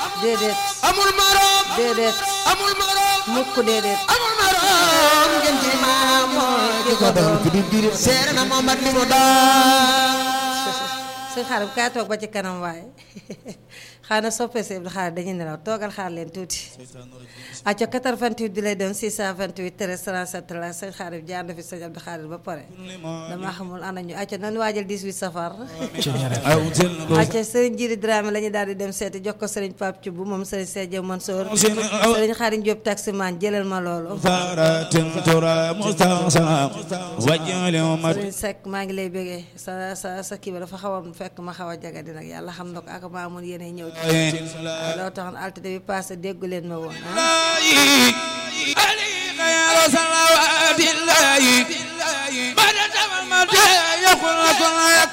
déedéet amul morom déedéet amul morom mukk déedéet amul morom ngeen ci maam mooy ki ko doon ki di biir seere na Muhammad li mu doon sëñ xaaral kaay toog ba ci kanam waaye xanaa soppee si Abdou Khadre dañuy nelaw toogal xaar leen tuuti acca 88 di lay doon 628 13 37 la sëñ xaaral jaar na fi sëñ Abdou Khadre ba pare dama xamul ana ñu acca nan waajal 18 safar acca sëriñ Jiri Dramé la ñu daal di dem seeti jox ko sëriñ Pape Thioub moom sëriñ Sedje Mansour sëriñ Xaadim Diop taximan jëlal ma loolu sëriñ Seck maa ngi lay bëggee sa sa sa kii ba dafa xaw a fekk ma xaw a jagadi nag yàlla xam na ko ak maa amoon yéene ñëw ci waaye loo taxoon altine bi passé déggu leen ma woon ah